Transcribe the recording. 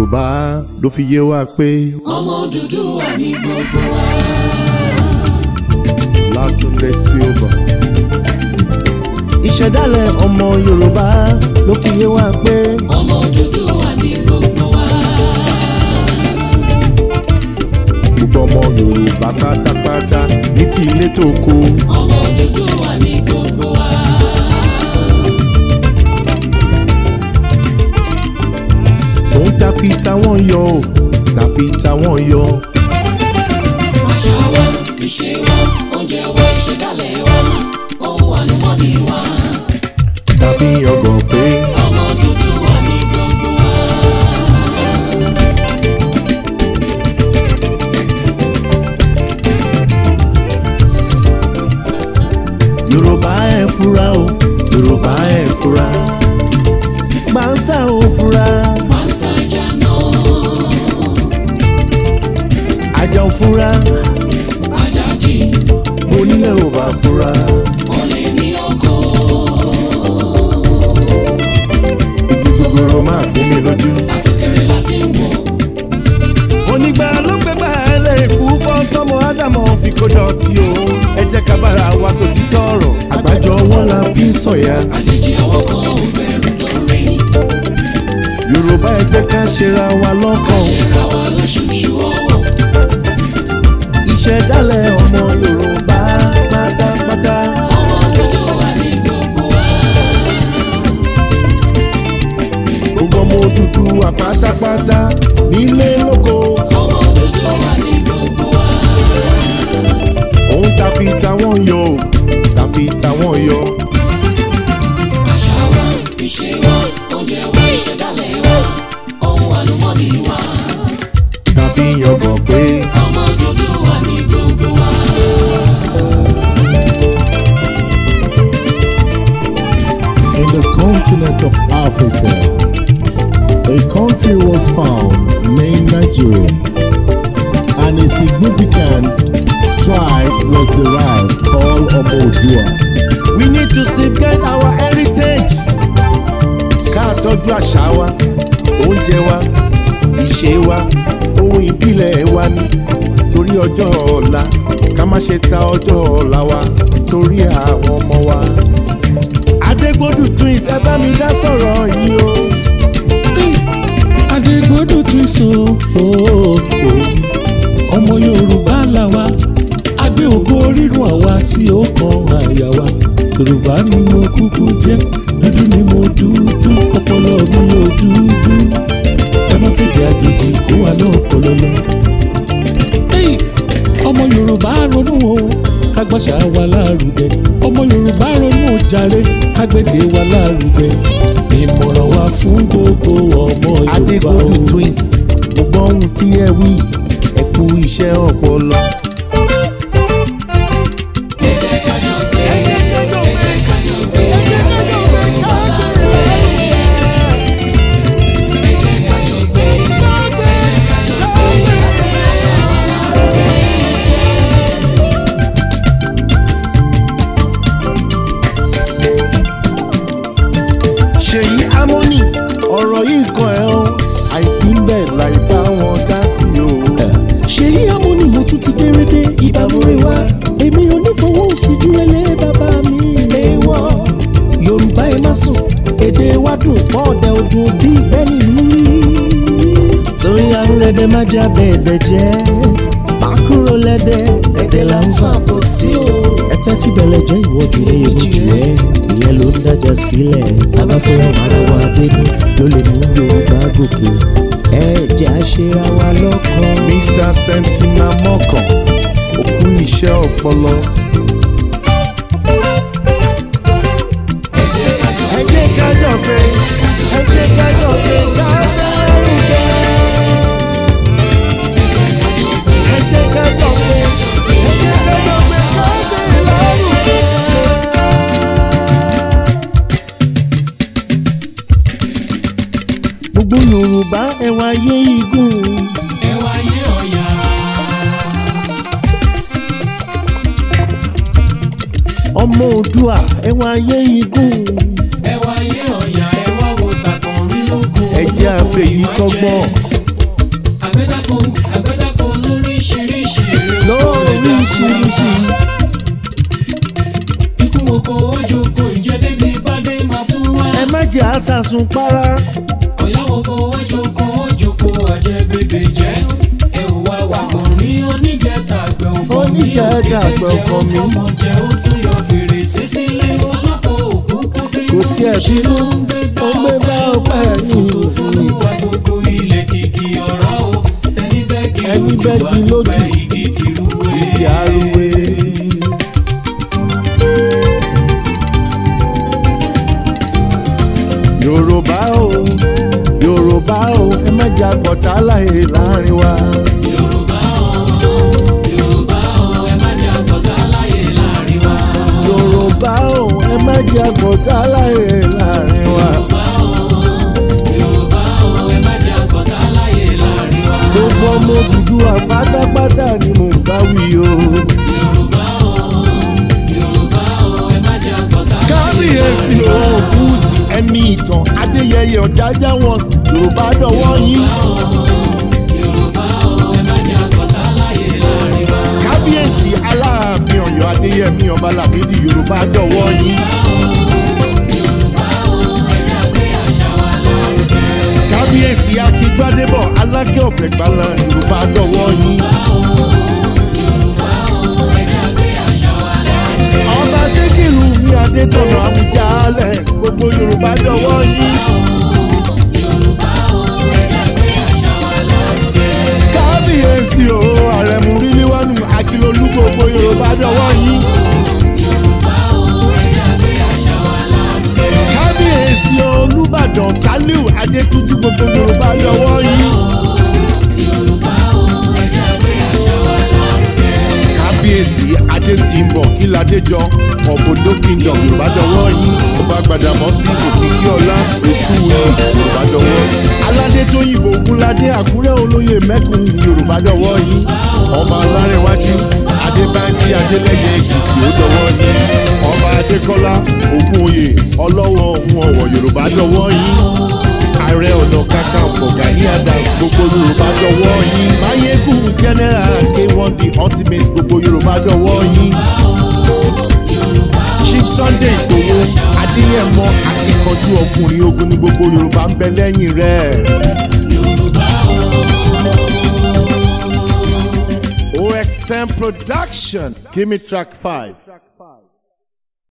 yorùbá ló fi yé wa pé ọmọ Odùduwà ní gbogbo wa. látúndé silva ìṣẹ̀dálẹ̀ ọmọ yorùbá ló fi yé wa pé ọmọ Odùduwà ní gbogbo wa. gbogbo ọmọ yorùbá pátápátá ní ti ilé tó kù ọmọ Odùduwà ní gbogbo wa. òun ta fi táwọn yọ ò ta fi táwọn yọ àṣà wa ìṣe wa oúnjẹ wa ìṣẹ̀dálẹ̀ wa ohun àlùmọ́ọ́nì wa. tàbí ọgàn pé ọmọ Odùduwà ní gbogbo wa. yorùbá ẹ̀ fura o yorùbá ẹ̀ fura gbàǹsà ò fura pàṣẹjà náà àjà ò fura ajájì onílẹ̀ ò bá fura olè ní ọkọ̀. igi gbogbooro máa gún mi lójú. àtòkèrè láti wò onígbà ló gbẹgbà ẹlẹ́ẹ̀kú kọ́ tọmọ ádámọ̀ fi kó dọ̀tí o ẹ jẹ́ ká bára wa sòtítọ́ ọ̀rọ̀ àgbájọ wọn la fi ń sọ̀yà àjèjì ọwọ́ kan ò gbẹ̀rù lórí. yorùbá ẹ jẹ́ ká ṣera wa lọ́kàn ṣera wa lóṣooṣù ọwọ́. ìṣẹ̀dálẹ̀ ọmọ yorùbá pátápátá ọmọ Odùduwà ní gbogbo wa. gbogbo ọmọ Odùduwà pátápátá nílé lóko ọmọ Odùduwà ní gbogbo wa. òun ta fi táwọn yọ ò ta fi táwọn yọ àṣà wa ìṣe wa oúnjẹ wa ìṣẹ̀dálẹ̀ wa ohun àlùmọ́ọ́nì wa. tàbí ọgàn pé ọmọ Odùduwà ní gbogbo wa. In the continent of Africa, a country was found named Nigeria, and a significant tribe was derived called Omodua. we need to safeguard our heritage ká tọ́jú àṣà wa oúnjẹ wa ìṣe wa ohun ìbílẹ̀ wa ni torí ọjọ́ ọ̀la ká má ṣe ta ọjọ́ ọ̀la wa torí àwọn ọmọ wa. adégbòdù twins ẹ bá mi dá sọ̀rọ̀ yìí o. adégbodò tún so ooo ọmọ yorùbá làwa agbé ògo rírun àwa sí ọkàn àyà wa yorùbá ni mo kúkú jẹ́ dúdú ni mo dúdú ọpọlọ mi ò dúdú ẹ má fìdí àjèjì kó wa lọ́pọlọ lọ. Hey! ọmọ yorùbá ronú o kágbàṣà wa lárugẹ ọmọ yorùbá ronú o jàre kágbèdè wa lárugẹ ìmọ̀ràn wa fún gbogbo ọmọ yorùbá o. adégbòdù twins gbogbo ohun tí ẹ wí ẹ kú iṣẹ́ ọpọlọ. ẹ jẹ́ ká jọ gbé ẹ jẹ́ ká jọ gbé ẹ jẹ́ ká jọ gbé ẹ jẹ́ ká jọ gbé ẹ jẹ́ ká jọ gbé àṣà wa lárugẹ. ṣèyí amóni ọ̀rọ̀ yìí kan ẹ̀ ọ́ àìsí ń bẹ̀ láì bá wọn dá sí o. ṣèyí amúni mo tún ti dérédé ìbámúre wá èmi ò ní fowó sí ju ẹlẹ́ bàbá mi léwọ́ yorùbá ẹ má sùn èdè wa dùn pọ̀ ọ̀dẹ ọdún bíi bẹ́ẹ̀ni mú torí arúrẹ́dẹ́ má já bẹ́ẹ̀dẹ̀ jẹ́ pàkúrò lẹ́dẹ̀ ẹ̀dẹ̀ là ń fà bọ̀ sí o ẹ̀tẹ́ tí bẹ̀lẹ̀ jẹ́ ìwọ́jú ní ìmújú ẹ̀ ìyẹn ló ń dájà sílẹ̀ tábà fẹ́ ràn ara wa dénú ló lè mú yorùbá gòkè ẹ jẹ́ àṣírà wa lọ́kàn. mr sentina mọ́kàn ó kú iṣẹ́ ọpọlọ ẹ jẹ́ ká jọ ẹ jẹ́ ká jọ pé ẹ jẹ́ ká jọ pé ká bẹ̀rẹ̀ rúbẹ́. ẹ jẹ́ ká jọ pé ẹ jẹ́ ká jọ pé ká bẹ̀rẹ̀ rúbẹ́. gbogbo yorùbá ẹ wáyé igun. ẹ wáyé ọ̀yà. ọmọ òdua ẹ wáyé igun. ẹ wáyé ọ̀yà ẹ wá wo tàkàn rí lóko. ẹ jẹ́ àfẹ́yí kọ́gbọ́n àgbẹ̀dàkọ àgbẹ̀dàkọ lóríṣiríṣi èrè lóríṣiríṣi ikú oko ojoko ìjẹ́dẹ́bí bàdé máa tún wá. ẹ má jẹ́ àṣàsùn para ọ̀yáwó oko ojoko ojoko àjẹbèbè jẹ́ ẹ ò wá wà kàn rí oníjẹta àgbẹ̀ ọkàn mi Oníjẹta àgbẹ̀ ọkàn mi. ọmọ jẹ́ ó tún yọ fèrèsé sílé ọlọ́pàá òkú kó dé kò tiẹ̀ bínú ó gbé bá ọpẹ́ ní fúnfúnú wa gbogbo ilẹ̀ kìkì ọ̀rọ̀ o ẹni bẹ́ẹ̀gì Ẹni bẹ́ẹ̀gì lójú. àgbẹ̀ ìdí tìrúwé. ìdí arúgbó. yorùbá o yorùbá o ẹ má jẹ́ àgbọ̀tá láyé láàrin wa. Yorùbá o Yorùbá o ẹ má jẹ́ àgbọ̀tá láyé láàrin wa. yorùbá o ẹ má jẹ́ àgbọ̀tá láyé láàrin wa. Yorùbá o ẹ má jẹ́ àgbọ̀tá láyé láàrin wa. gbogbo ọmọ Odùduwà pátápátá ni mò ń bá wí o. Yorùbá o Yorùbá o ẹ má jẹ́ àgbọ̀tá láyé kábíyèsí òkúùsì ẹni ìtàn adéyẹyẹ ọ̀jájá wọn yorùbá dọ̀wọ́ yín. Yorùbá o ẹ má jẹ́ àgbọ̀tá láyé láàrin wa. kábíyèsí aláàfin ọ̀yọ́ adéyẹmí ọba làmídì yorùbá dọ̀wọ́ yín. Yorùbá o ẹ jẹ́ àgbé àṣà wa lárugẹ. kábíyèsí akígbádébọ̀ alákẹ́ ọ̀fẹ́ gbala yorùbá dọ̀wọ́ yín. Yorùbá o ẹ jẹ́ àgbé àṣà wa lárugẹ. ọba síkìrù ní adétọ̀nà àmújálẹ̀ gbogbo yorùbá dọ̀wọ́ yín. Yorùbá o ẹ jẹ́ àgbé àṣà wa lárugẹ. kábíyèsí o àrẹ̀mú ríliwánu akílolú gbogbo yorùbá dọ̀wọ́ yín. Yorùbá o ẹ jẹ́ àgbé àṣà wa lárugẹ. kábíyèsí olùbàdàn saliu adétúnjì gbogbo yorùbá dọ̀wọ́ yín. Yorùbá o ẹ jẹ́ àgbé àṣà wa lárugẹ. kábíyèsí adésínbọ̀ kíládéjọ ọ̀bọ̀dọ̀ kingdom yorùbá dọ̀wọ́ yín ọba gbàdàmọ́sí òkìkí ọlá èsúwé yorùbá dọ̀wọ́ aládé tó yìnbó ogunládé àkúrẹ́ olóyè mẹ́kùn yorùbá dọ̀wọ́ yín ọba alárẹ̀wájú adébájí adélẹ́yẹ èkìtì ó dọ̀wọ́ yín ọba adékọ́lá ògúnòyè ọlọ́wọ́ ohun ọ̀wọ̀ yorùbá dọ̀wọ́ yín ààrẹ ọ̀nà kakanfò gani adams gbogbo yorùbá dọ̀wọ́ yín mayegun general k1 the ultimate gbogbo yorùbá dọ̀wọ́ yín chief sunday igbòho adéyẹmọ akíkanjú ọkùnrin ogun ní gbogbo yorùbá ń bẹ lẹ́yìn rẹ̀. osm production give me track five.